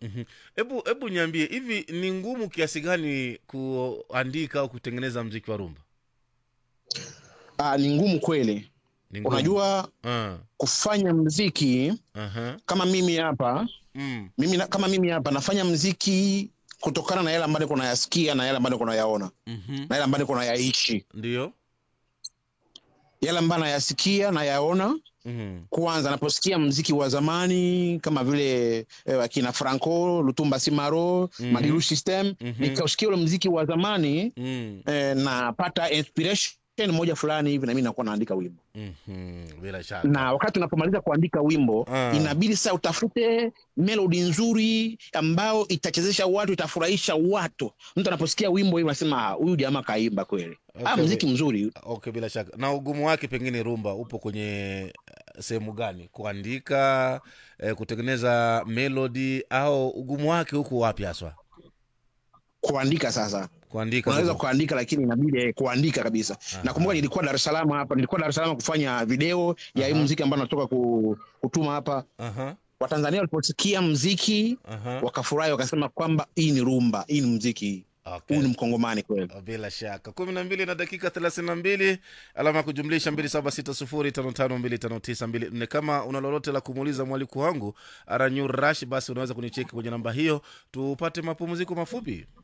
Mhm. hebu hebu niambie hivi ni ngumu kiasi gani kuandika au kutengeneza mziki wa rumba Ah, ni ngumu kweli ni ngumu. unajua Ah, kufanya mziki aha. kama mimi hapa Mm, mimi na, kama mimi hapa nafanya mziki kutokana na yale ambayo niko nayasikia na yale ambayo niko nayaona mhm. na yale ambayo niko nayaishi ndio yale ambayo nayasikia nayaona Mhm. kwanza naposikia mziki wa zamani kama vile eh, akina franco lutumba simaro Mhm. madilu system Mhm. nikausikia ule mziki wa zamani Mm, eh, napata inspiration moja fulani hivi na mimi nakuwa naandika wimbo mhm. bila shaka na wakati unapomaliza kuandika wimbo Ah. inabidi sasa utafute melodi nzuri ambao itachezesha watu itafurahisha watu mtu anaposikia wimbo hivi anasema "Ah, huyu jamaa kaimba kweli Okay, ah, mziki mzuri okay bila shaka na ugumu wake pengine rumba upo kwenye eh, sehemu gani kuandika eh, kutengeneza melody au ugumu wake huko wapi haswa kuandika sasa kuandika unaweza ndio. kuandika lakini inabidi eh, kuandika kabisa Aha. nakumbuka nilikuwa dar es salaam hapa nilikuwa dar es salaam kufanya video ya hii Aha. mziki ambao natoka ku, kutuma hapa Aha, watanzania waliposikia mziki aha. wakafurahi wakasema kwamba hii ni rumba hii ni mziki Okay. huyu ni mkongomani kweli bila shaka kumi na mbili na dakika thelathini na mbili alama ya kujumlisha mbili saba sita sufuri tano tano mbili tano tisa mbili nne kama una lolote la kumuuliza mwaliku wangu aranyu rash basi unaweza kunicheki kwenye namba hiyo tupate mapumziko mafupi